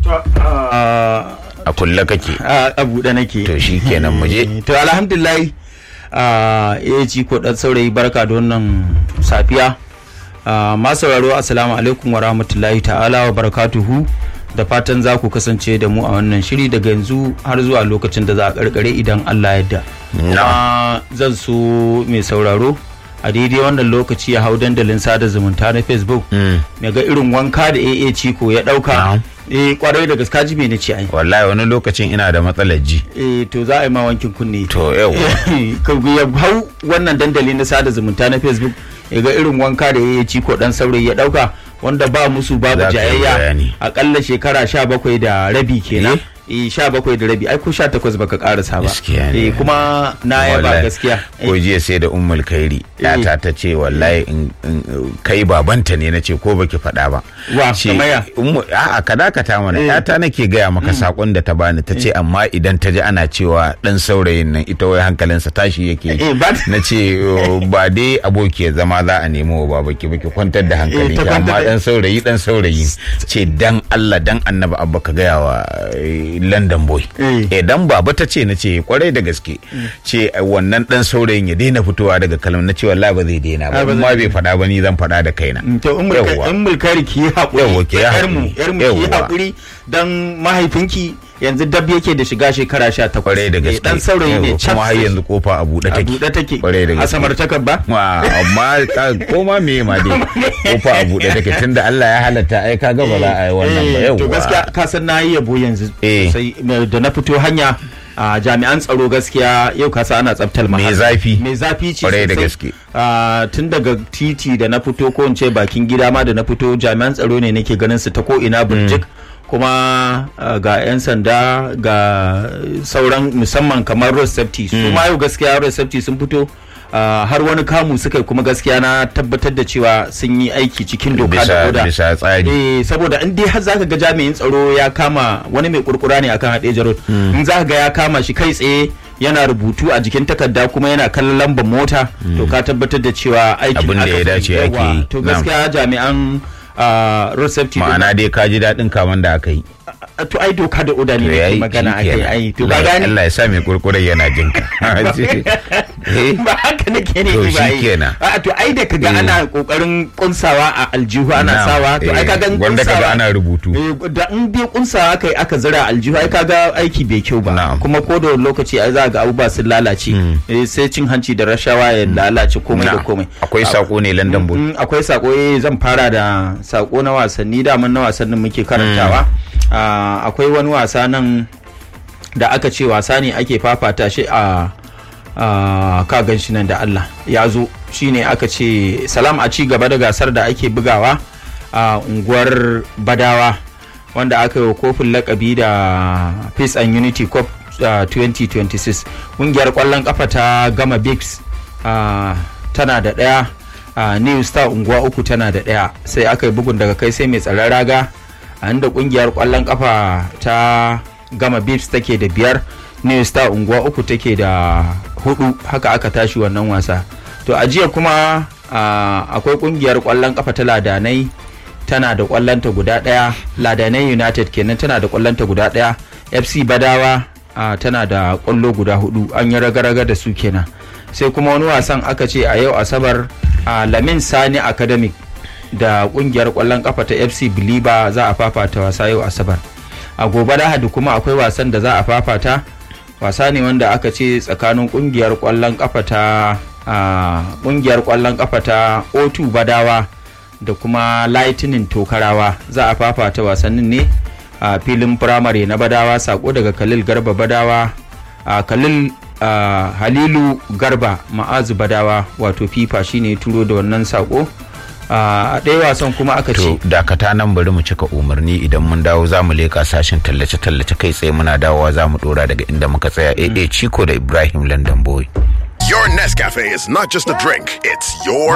a kulle kake a buɗe nake to shi kenan mu je to alhamdulillah ya ci ko dan saurayi barka da wannan safiya masu sauraro assalamu alaikum wa rahmatullahi ta'ala wa barakatuhu da fatan za ku kasance da mu a wannan shiri daga yanzu har zuwa lokacin da za a karkare idan Allah yadda kuma zan so mai sauraro a daidai wannan lokaci ya hau dandalin sada zumunta na facebook ya ga irin wanka da aa ciko ya dauka eh kwarai da gaska ji na ce ai wallahi wani lokacin ina da matsalar ji eh to za a yi ma wankin kunne to yau ka ya hau wannan dandali na sada zumunta na facebook ya ga irin wanka da aa ciko dan saurayi ya dauka wanda ba musu babu jayayya akalla shekara sha bakwai da rabi kenan eh sha bakwai da rabi ai ko sha takwas baka karasa ba eh kuma na yaba gaskiya ko jiya sai da ummul kairi yata ta ce wallahi kai babanta ne na ce ko baki faɗa ba wa kamaya a'a ka dakata mana yata nake gaya maka sakon da ta bani ta ce amma idan ta ji ana cewa dan saurayin nan ita wai hankalinsa tashi yake na ce ba dai aboki zama za a nemo ba baki baki kwantar da hankali amma dan saurayi dan saurayi ce dan Allah dan annabi abba ka gaya wa London boy. Idan baba ta ce na ce kwarai da gaske ce wannan dan saurayin ya daina fitowa daga kalmar na ce wallahi ba zai daina ba amma bai faɗa ba ni zan faɗa da kaina. To in mulkari ki yi haƙuri. Yawwa ki yi haƙuri. Yar mu ki yi haƙuri dan mahaifinki yanzu dab yake da shiga shekara sha takwas. Kwarai da gaske. Dan saurayi ne kuma har yanzu kofa a buɗe take. A buɗe take. Kwarai da gaske. A samar takar ba? Amma ko ma me ma dai kofa a buɗe take tunda Allah ya halatta ai ka ga ba za a yi wannan ba yawwa. To gaskiya ka san na yi yabo yanzu. sai da na fito hanya a jami'an tsaro gaskiya yau kasa ana tsaftar mai zafi mai zafi ce kwarai da gaske tun daga titi da na fito ko in ce bakin gida ma da na fito jami'an tsaro ne nake ganin su ta ko ina burjik kuma ga 'yan sanda ga sauran musamman kamar road safety su ma yau gaskiya road safety sun fito Uh, har wani kamu suka kuma gaskiya na tabbatar da cewa sun yi aiki cikin doka da oda bisa tsari eh saboda in dai har zaka ga jami'in tsaro ya kama wani mai kurkura ne akan haɗe jarot mm. in zaka ga ya kama shi kai tsaye yana rubutu a jikin takarda kuma yana kallon lambar mota mm. to ka tabbatar da cewa aikin abin da ya dace ake to gaskiya jami'an uh, road safety ma'ana dai ka ji daɗin kaman da aka yi to ai doka da oda ne ke magana a kai ai to ba gani Allah ya sa mai kurkuren yana jin ka ba haka nake ne ba ai a to ai da kaga ana kokarin kunsawa a aljihu ana sawa to ai kaga wanda kaga ana rubutu da in dai kunsawa kai aka zira aljihu ai kaga aiki bai kyau ba kuma ko da lokaci ai za ga abubuwa sun lalace sai cin hanci da rashawa ya lalace komai da komai akwai sako ne London Bull akwai sako zan fara da sako na wasanni daman na wasannin muke karantawa Uh, akwai wani wasa nan da aka ce wasa ne ake fafata shi a uh, ka gan shi nan da Allah ya zo shine aka ce salam a ci gaba da gasar da ake bugawa a uh, unguwar badawa wanda aka yi kofin lakabi da peace and unity cup 2026 ƙungiyar ƙwallon kafa ta gama bigs tana da ɗaya new star unguwa uku tana da ɗaya sai aka yi bugun daga kai sai mai tsaron raga a inda kungiyar kwallon kafa ta gama bips take da biyar new star unguwa uku take da hudu haka aka tashi wannan wasa to a jiya kuma akwai kungiyar kwallon kafa ta ladanai tana da kwallonta guda daya ladanai united kenan tana da kwallonta guda daya fc badawa tana da kwallo guda hudu an yi raga-raga da su kenan sai kuma wani wasan aka ce a yau asabar a lamin sani academic da kungiyar kwallon kafa ta fc biliba za a fafata wasa yau asabar a gobe lahadi kuma akwai wasan da za a fafata wasa ne wanda aka ce tsakanin kungiyar kwallon kafa ta kungiyar kwallon kafa ta o2 badawa da kuma lightning tokarawa za a fafata wasannin ne a filin firamare na badawa sako daga khalil garba badawa a khalil halilu garba ma'azu badawa wato fifa shine turo da wannan sako a ɗaya wasan kuma aka ce to dakata nan bari mu cika umarni idan mun dawo za mu leka sashen tallace-tallace kai tsaye muna dawowa za mu dora daga inda muka tsaya AA Chico da Ibrahim London Boy Your Nescafe is not just a drink, it's your